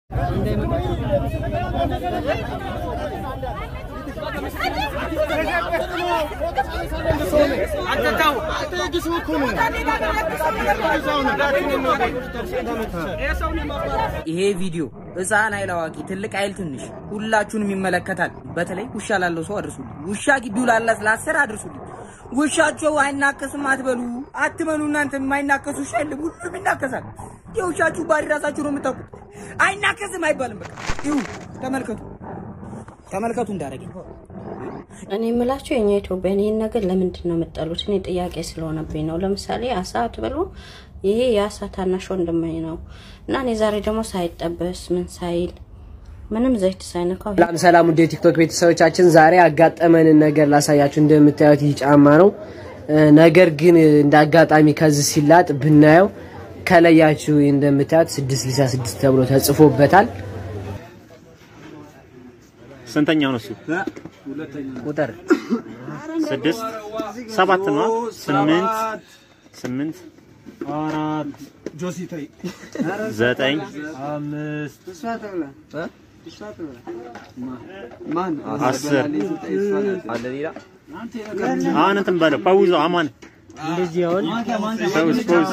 ይሄ ቪዲዮ ህፃን አይል አዋቂ፣ ትልቅ አይል ትንሽ ሁላችሁንም ይመለከታል። በተለይ ውሻ ላለው ሰው አድርሱልኝ። ውሻ ግቢው ላላት ለአስር አድርሱልኝ። ውሻቸው አይናከስም አትበሉ፣ አትመኑ። እናንተ የማይናከሱ ውሻ የለም፣ ሁሉም ይናከሳል። የውሻችሁ ባሪ ራሳችሁ ነው የምታውቁት። አይናከስም አይባልም። በቃ ይሁ ተመልከቱ፣ ተመልከቱ እንዳደረገኝ እኔ የምላቸው የኛ ኢትዮጵያን ይህን ነገር ለምንድን ነው የምጠሉት? እኔ ጥያቄ ስለሆነብኝ ነው። ለምሳሌ አሳ አትበሉ፣ ይሄ የአሳ ታናሽ ወንድሜ ነው እና እኔ ዛሬ ደግሞ ሳይጠበስ ምን ሳይል ምንም ዘይት ሳይነካው ሰላም ሰላም፣ ውድ የቲክቶክ ቤተሰቦቻችን ዛሬ ያጋጠመንን ነገር ላሳያችሁ። እንደምታዩት ይህ ጫማ ነው። ነገር ግን እንደ አጋጣሚ ከዚህ ሲላጥ ብናየው ከለያችሁ እንደምታዩት 666 ተብሎ ተጽፎበታል። ስንተኛው ነው እሱ? ቁጥር ስድስት ሰባት ነው። ስምንት ስምንት ዘጠኝ አስር አሁን እንትን በለው ፓውዞ አማን እንደዚህ አሁን ፓውዝ ፓውዝ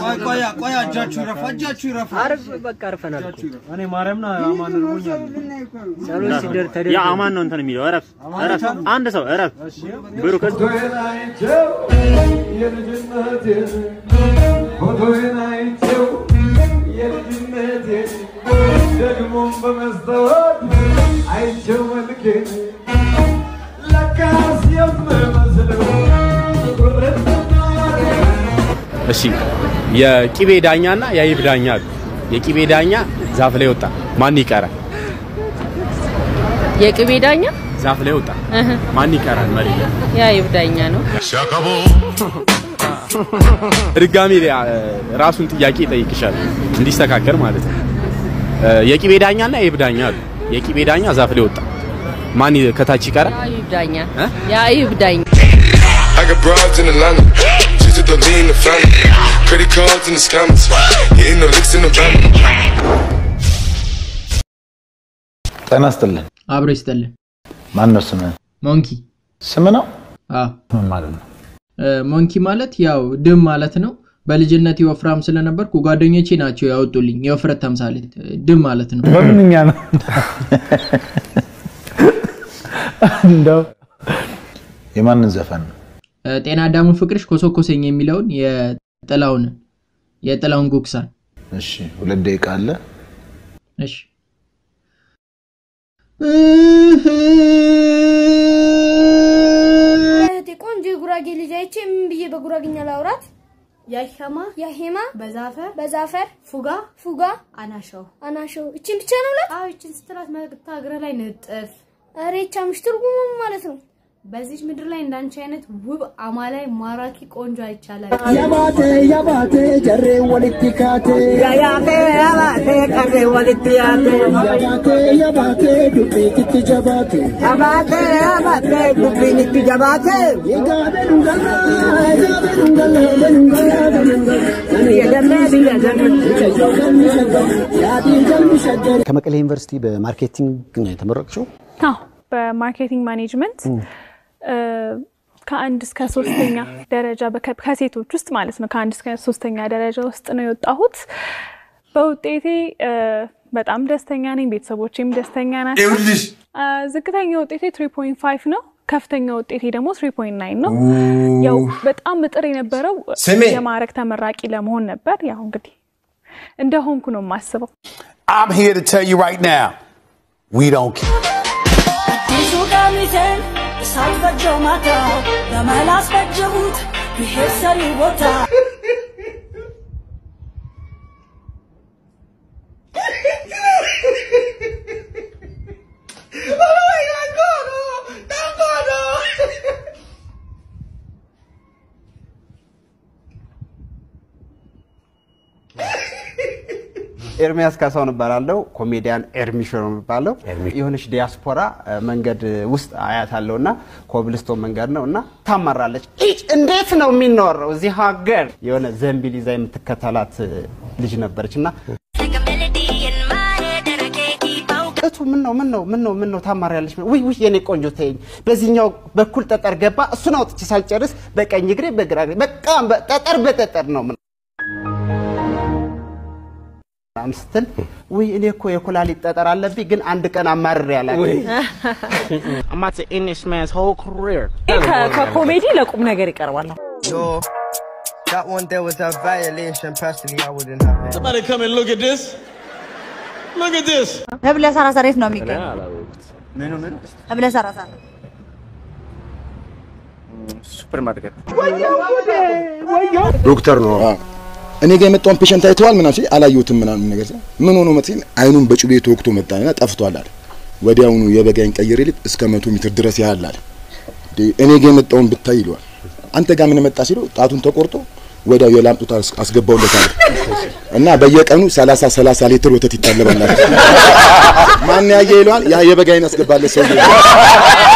አርፍ በቃ አርፈናል እኮ። እኔ ማርያምን አማን እርቦኛል። ጸሎት ሲደር ያ ተደርጎ አማን ነው እንትን የሚለው እረፍ እረፍ አንድ ሰው እረፍ ብሩክ ደግሞም በመስታወት አይቼው መልኬን ለካስ የምመስለው እሺ የቂቤ ዳኛና የአይብ ዳኛ አሉ። የቂቤ ዳኛ ዛፍ ላይ ወጣ፣ ማን ይቀራል? የቅቤ ዳኛ ዛፍ ላይ ወጣ፣ ማን ይቀራል? መሬት ላይ የአይብ ዳኛ ነው። ድጋሚ አ- ራሱን ጥያቄ ይጠይቅሻል እንዲስተካከል ማለት ነው። እ፣ የቂቤ ዳኛና የአይብ ዳኛ አሉ። የቂቤ ዳኛ ዛፍ ላይ ወጣ፣ ማን ይ- ከታች ይቀራል? የአይብ ዳኛ እ? የአይብ ዳኛ I got broads in Atlanta. Just to the lean the family. Credit cards and the scammers. Hitting the licks in the van. ጤና ይስጥልን። አብሮ ይስጠልን። ማን ነው ስምህ? ሞንኪ ስም ነው? አዎ ምን ማለት ነው? እ፣ ሞንኪ ማለት ያው ድም ማለት ነው። በልጅነት ወፍራም ስለነበርኩ ጓደኞቼ ናቸው ያወጡልኝ የውፍረት ተምሳሌት እ፣ ድም ማለት ነው። በምንኛ ነው? እንደው የማንን ዘፈን ነው? እ፣ ጤና አዳሙ ፍቅርሽ ኮሶኮሰኝ የሚለውን የጥላውን የጥላውን ጉክሳን እሺ፣ ሁለት ደቂቃ አለ። እሺ እህቴ ቆንጆ የጉራጌ ልጅ አይቼ ምን ብዬ በጉራጌኛ ላውራት? ያሄማ ያሄማ በዛፈር በዛፈር ፉጋ ፉጋ አናሸው አናሸው እቺን ብቻ ነው ላት? አዎ እቺን ስትላት መግታ እግረ ላይ ንጥፍ። ኧረ ይቻምሽ ትርጉሙ ምን ማለት ነው? በዚች ምድር ላይ እንዳንቺ አይነት ውብ አማላይ ማራኪ ቆንጆ አይቻላል። ያባቴ ያባቴ ጀሬ ወልቲ ካቴ ያያቴ ያባቴ ቀሬ ወልቲ ያቴ ያባቴ ያባቴ ዱቢ ትት ጀባቴ ያባቴ ያባቴ ዱቢ ንት ጀባቴ የጋበኑ ገላ የጋበኑ ገላ በኑገላ በኑገላ የደሜ ቢየደም ጀዮ ገሚሸገ ያዲ ገሚሸገ ከመቀሌ ዩኒቨርሲቲ በማርኬቲንግ ነው የተመረቅሽው? አዎ በማርኬቲንግ ማኔጅመንት እ፣ ከአንድ እስከ ሶስተኛ ደረጃ በከ- ከሴቶች ውስጥ ማለት ነው ከአንድ እስከ ሶስተኛ ደረጃ ውስጥ ነው የወጣሁት። በውጤቴ እ፣ በጣም ደስተኛ ነኝ። ቤተሰቦቼም ደስተኛ ናቸው። እ፣ ዝቅተኛ ውጤቴ 3.5 ነው። ከፍተኛ ውጤቴ ደግሞ 3.9 ነው። ያው በጣም እጥር የነበረው ስሜ! የማዕረግ ተመራቂ ለመሆን ነበር። ያው እንግዲህ እንደሆንኩ ነው የማስበው። I'm here to tell you right now, we don't care. አዲሱ ቀሚሴን ሳልፈጀው ማታ በመላስ ፈጀሁት ብሄር ሰሪ ቦታ ኤርሚያስ ካሳሁን እባላለሁ። ኮሜዲያን ኤርሚሾ ነው የሚባለው። የሆነች ዲያስፖራ እ፣ መንገድ ውስጥ አያታለሁ እና ኮብልስቶን መንገድ ነው እና ታማራለች። ኢጭ እንዴት ነው የሚኖረው እዚህ ሀገር? የሆነ ዘንቢል ይዛ የምትከተላት እ፣ ልጅ ነበረች እና Like a melody in my head that I can't keep ምን ነው ምን ነው ምን ነው ምን ነው ታማሪያለሽ? ውይ ውይ የኔ ቆንጆ ተይኝ። በዚህኛው በኩል ጠጠር ገባ። እሱን አውጥቼ ሳልጨርስ በቀኝ እግሬ በግራ እግሬ በቃ በ- ጠጠር በጠጠር ነው ምን ምናምን ስትል ውይ እኔ እኮ የኩላሊት ጠጠር አለብኝ ግን አንድ ቀን አማርሬ አላውቅም። I'm about to end this man's whole career. ከኮሜዲ ለቁም ነገር ይቀርባል። Yo, that one there was a violation. Personally, I wouldn't have it. Somebody come and look at this. Look at this. ህብለ ሰራሰር የት ነው የሚገኘው? ህብለ ሰራሰር ሱፐር ማርኬት ዶክተር ነው። እኔ ጋር የመጣውን ፔሸንት አይተዋል ምናምን ሲል አላየሁትም ምናምን ነገር ሲል ምን ሆኖ መት ሲል አይኑን በጩቤ ተወግቶ መጣና ጠፍቷል አለ። ወዲያውኑ የበጋይን ቀይሬ ልት እስከ መቶ ሜትር ድረስ ያህል አለ። እንዴ እኔ ጋር የመጣውን ብታይ ይለዋል። አንተ ጋር ምን መጣ ሲለው ጣቱን ተቆርጦ ወዲያው የላም ጡት አስ- አስገባውለታል እና በየቀኑ 30 30 ሊትር ወተት ይታለባል። አለ። ማን ያየ ይለዋል። ያ የበጋይን አስገባለት ሰውዬ